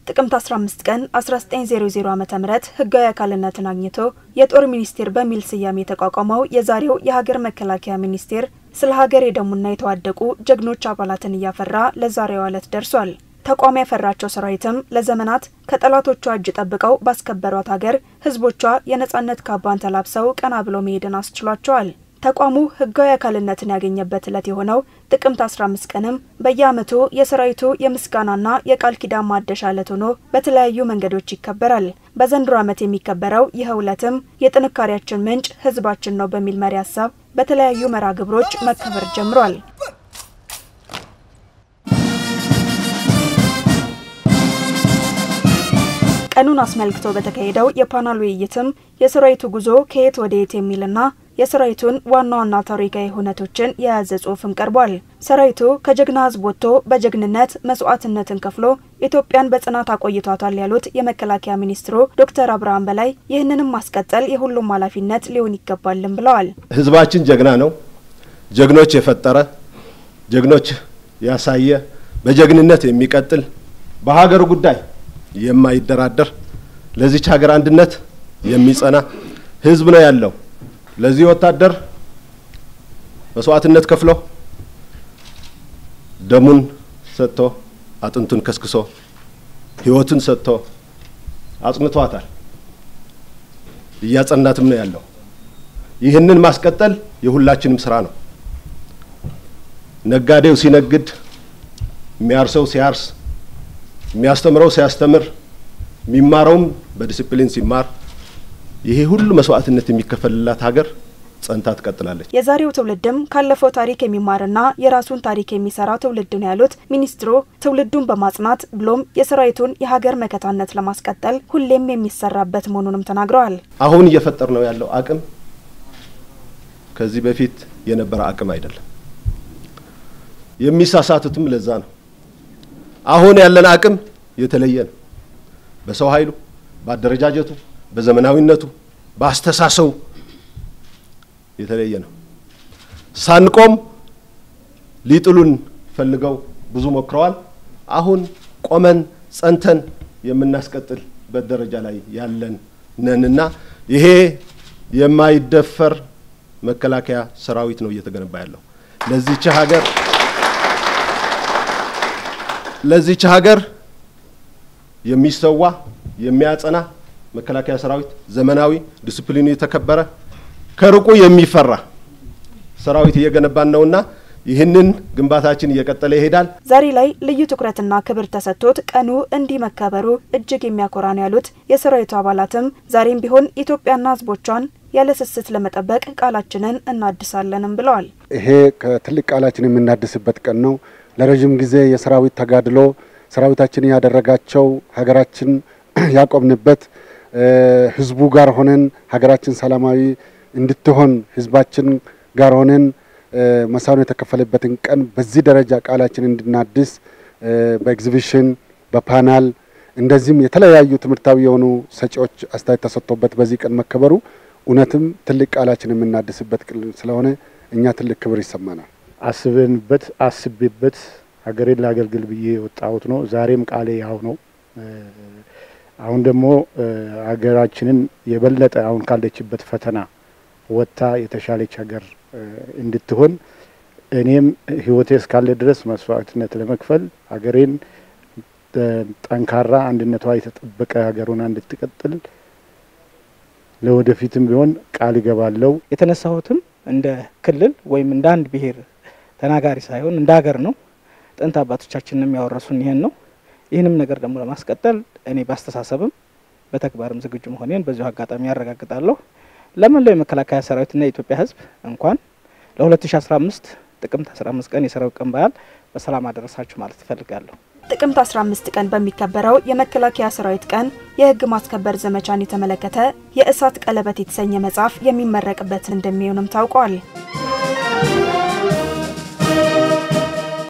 ጥቅምት 15 ቀን 1900 ዓ.ም ህጋዊ አካልነትን አግኝቶ የጦር ሚኒስቴር በሚል ስያሜ የተቋቋመው የዛሬው የሀገር መከላከያ ሚኒስቴር ስለ ሀገር የደሙና የተዋደቁ ጀግኖች አባላትን እያፈራ ለዛሬዋ ዕለት ደርሷል። ተቋም ያፈራቸው ሰራዊትም ለዘመናት ከጠላቶቿ እጅ ጠብቀው ባስከበሯት ሀገር ህዝቦቿ የነጻነት ካባን ተላብሰው ቀና ብሎ መሄድን አስችሏቸዋል። ተቋሙ ህጋዊ አካልነትን ያገኘበት ዕለት የሆነው ጥቅምት 15 ቀንም በየዓመቱ የሰራዊቱ የምስጋናና የቃል ኪዳን ማደሻ ዕለት ሆኖ በተለያዩ መንገዶች ይከበራል። በዘንድሮ ዓመት የሚከበረው ይህ ዕለትም የጥንካሬያችን ምንጭ ህዝባችን ነው በሚል መሪ ሀሳብ በተለያዩ መርሃ ግብሮች መከበር ጀምሯል። ቀኑን አስመልክቶ በተካሄደው የፓናል ውይይትም የሰራዊቱ ጉዞ ከየት ወደ የት የሚልና የሰራዊቱን ዋና ዋና ታሪካዊ ሁነቶችን የያዘ ጽሑፍም ቀርቧል። ሰራዊቱ ከጀግና ህዝብ ወጥቶ በጀግንነት መስዋዕትነትን ከፍሎ ኢትዮጵያን በጽናት አቆይቷታል ያሉት የመከላከያ ሚኒስትሩ ዶክተር አብርሃም በላይ ይህንንም ማስቀጠል የሁሉም ኃላፊነት ሊሆን ይገባልም ብለዋል። ህዝባችን ጀግና ነው። ጀግኖች የፈጠረ ጀግኖች ያሳየ በጀግንነት የሚቀጥል በሀገሩ ጉዳይ የማይደራደር ለዚች ሀገር አንድነት የሚጸና ህዝብ ነው ያለው። ለዚህ ወታደር መስዋዕትነት ከፍሎ ደሙን ሰጥቶ አጥንቱን ከስክሶ ህይወቱን ሰጥቶ አጽንቷታል። እያጸናትም ነው ያለው። ይህንን ማስቀጠል የሁላችንም ስራ ነው። ነጋዴው ሲነግድ፣ የሚያርሰው ሲያርስ፣ የሚያስተምረው ሲያስተምር፣ የሚማረውም በዲሲፕሊን ሲማር ይሄ ሁሉ መስዋዕትነት የሚከፈልላት ሀገር ጸንታ ትቀጥላለች። የዛሬው ትውልድም ካለፈው ታሪክ የሚማርና የራሱን ታሪክ የሚሰራ ትውልድ ነው ያሉት ሚኒስትሩ ትውልዱን በማጽናት ብሎም የሰራዊቱን የሀገር መከታነት ለማስቀጠል ሁሌም የሚሰራበት መሆኑንም ተናግረዋል። አሁን እየፈጠር ነው ያለው አቅም ከዚህ በፊት የነበረ አቅም አይደለም። የሚሳሳቱትም ለዛ ነው። አሁን ያለን አቅም የተለየ ነው። በሰው ኃይሉ፣ በአደረጃጀቱ በዘመናዊነቱ በአስተሳሰቡ የተለየ ነው። ሳንቆም ሊጥሉን ፈልገው ብዙ ሞክረዋል። አሁን ቆመን ጸንተን የምናስቀጥልበት ደረጃ ላይ ያለን ነንና ይሄ የማይደፈር መከላከያ ሰራዊት ነው እየተገነባ ያለው ለዚች ሀገር ለዚች ሀገር የሚሰዋ የሚያጸና መከላከያ ሰራዊት ዘመናዊ፣ ዲስፕሊኑ የተከበረ ከሩቁ የሚፈራ ሰራዊት እየገነባን ነውና ይህንን ግንባታችን እየቀጠለ ይሄዳል። ዛሬ ላይ ልዩ ትኩረትና ክብር ተሰጥቶት ቀኑ እንዲህ መከበሩ እጅግ የሚያኮራ ነው ያሉት የሰራዊቱ አባላትም ዛሬም ቢሆን ኢትዮጵያና ሕዝቦቿን ያለ ስስት ለመጠበቅ ቃላችንን እናድሳለንም ብለዋል። ይሄ ከትልቅ ቃላችን የምናድስበት ቀን ነው። ለረዥም ጊዜ የሰራዊት ተጋድሎ ሰራዊታችን ያደረጋቸው ሀገራችን ያቆምንበት ህዝቡ ጋር ሆነን ሀገራችን ሰላማዊ እንድትሆን ህዝባችን ጋር ሆነን መሳኑ የተከፈለበትን ቀን በዚህ ደረጃ ቃላችን እንድናድስ በኤግዚቢሽን በፓናል እንደዚህም የተለያዩ ትምህርታዊ የሆኑ ሰጪዎች አስተያየት ተሰጥቶበት በዚህ ቀን መከበሩ እውነትም ትልቅ ቃላችን የምናድስበት ቀን ስለሆነ እኛ ትልቅ ክብር ይሰማናል። አስበንበት አስቤበት ሀገሬን ላገልግል ብዬ የወጣሁት ነው። ዛሬም ቃሌ ያው ነው። አሁን ደግሞ ሀገራችንን የበለጠ አሁን ካለችበት ፈተና ወጥታ የተሻለች ሀገር እንድትሆን እኔም ህይወቴ እስካለ ድረስ መስዋዕትነት ለመክፈል ሀገሬን ጠንካራ አንድነቷ የተጠበቀ ሀገሩን እንድትቀጥል ለወደፊትም ቢሆን ቃል እገባለሁ። የተነሳሁትም እንደ ክልል ወይም እንደ አንድ ብሔር ተናጋሪ ሳይሆን እንደ ሀገር ነው። ጥንት አባቶቻችንም ያወረሱን ይሄን ነው። ይህንም ነገር ደግሞ ለማስቀጠል እኔ በአስተሳሰብም በተግባርም ዝግጁ መሆኔን በዚሁ አጋጣሚ ያረጋግጣለሁ። ለመላው የመከላከያ ሰራዊትና የኢትዮጵያ ሕዝብ እንኳን ለ2015 ጥቅምት 15 ቀን የሰራዊት ቀን በዓል በሰላም አደረሳችሁ ማለት እፈልጋለሁ። ጥቅምት 15 ቀን በሚከበረው የመከላከያ ሰራዊት ቀን የህግ ማስከበር ዘመቻን የተመለከተ የእሳት ቀለበት የተሰኘ መጽሐፍ የሚመረቅበት እንደሚሆንም ታውቋል።